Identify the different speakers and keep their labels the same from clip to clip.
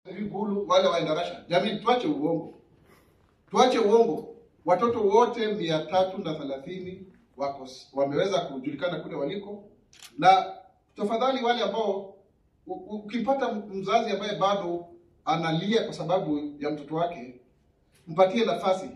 Speaker 1: Ikulu wale waenda Russia. Jamii, tuache uongo, tuache uongo. Watoto wote mia tatu na thelathini wako wameweza kujulikana kule waliko, na tafadhali wale ambao u- u- ukipata mzazi ambaye bado analia kwa sababu ya mtoto wake, mpatie nafasi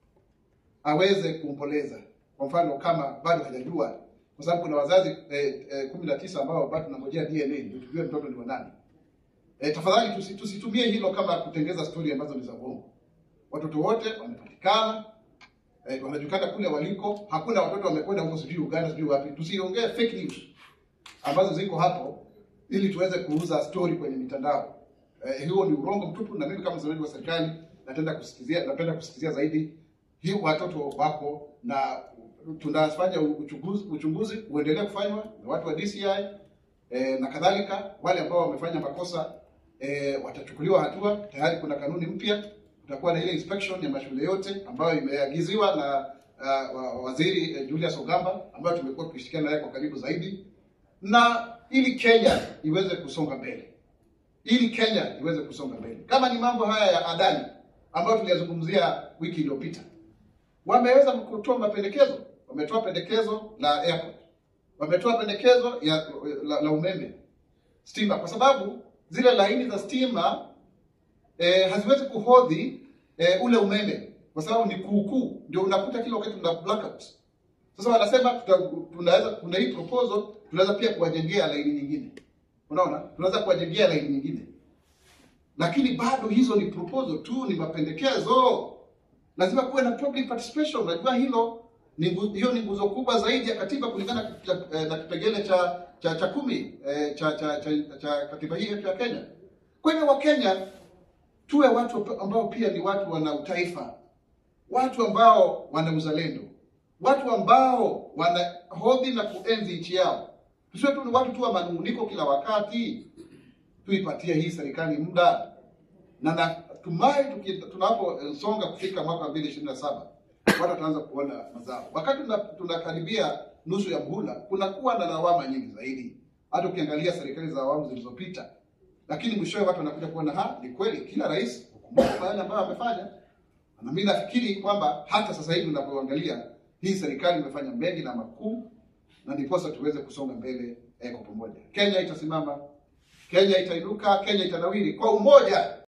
Speaker 1: aweze kumpoleza. Kwa mfano kama bado hajajua, kwa sababu kuna wazazi eh, eh, kumi na tisa ambao bado tunangojea DNA ndio tujue mtoto ni wa nani. Eh, tafadhali tusi, tusitumie hilo kama kutengeza stori ambazo ni za uongo. Watoto wote wamepatikana, eh, wanajulikana kule waliko. Hakuna watoto wamekwenda huko sijui Uganda sijui wapi. Tusiongee fake news ambazo ziko hapo ili tuweze kuuza story kwenye mitandao. Eh, huo ni urongo mtupu, na mimi kama msemaji wa serikali napenda kusikizia napenda kusikizia zaidi hii watoto wako na tunafanya uchunguzi, uchunguzi uendelee kufanywa na watu wa DCI eh, na kadhalika. Wale ambao wamefanya makosa eh, watachukuliwa hatua. Tayari kuna kanuni mpya, kutakuwa na ile inspection ya mashule yote ambayo imeagiziwa na uh, wa- waziri eh, Julius Ogamba ambayo tumekuwa tukishirikiana naye kwa karibu zaidi, na ili Kenya iweze kusonga mbele ili Kenya iweze kusonga mbele. Kama ni mambo haya ya Adani ambayo tuliyazungumzia wiki iliyopita, wameweza kutoa mapendekezo, wametoa pendekezo la airport, wametoa pendekezo ya la, la umeme stima, kwa sababu zile laini za stima eh, haziwezi kuhodhi eh, ule umeme kwa sababu ni kuukuu, ndio unakuta kila wakati tuna blackout. Sasa wanasema tuta, tunaweza kuna hii proposal tunaweza pia kuwajengea laini nyingine, unaona, tunaweza kuwajengea laini nyingine, lakini bado hizo ni proposal tu, ni mapendekezo. Lazima kuwe na public participation. Unajua hilo ni ngu- hiyo ni nguzo kubwa zaidi ya katiba kulingana na cha- eh, na kipengele cha cha cha kumi eh, cha, cha, cha, cha katiba hii yetu ya Kenya. Kwa hivyo Wakenya tuwe watu ambao pia ni watu wana utaifa, watu ambao wana uzalendo, watu ambao wanahodhi na kuenzi nchi yao. Tusiwe tu ni watu tu wa manunguniko kila wakati. Tuipatie hii serikali muda, na natumai tuki- tunaposonga kufika mwaka 2027 watu wataanza kuona mazao. Wakati tuna- tunakaribia nusu ya muhula, kunakuwa na lawama nyingi zaidi, hata ukiangalia serikali za awamu zilizopita, lakini mwishowe watu wanakuja kuona ha, ni kweli kila rais hukumbuka kwa yale ambayo amefanya. Na mimi nafikiri kwamba hata sasa hivi unapoangalia hii serikali imefanya mengi na makuu, na ndiposa tuweze kusonga mbele eh, kwa pamoja. Kenya itasimama, Kenya itainuka, Kenya itanawiri kwa umoja.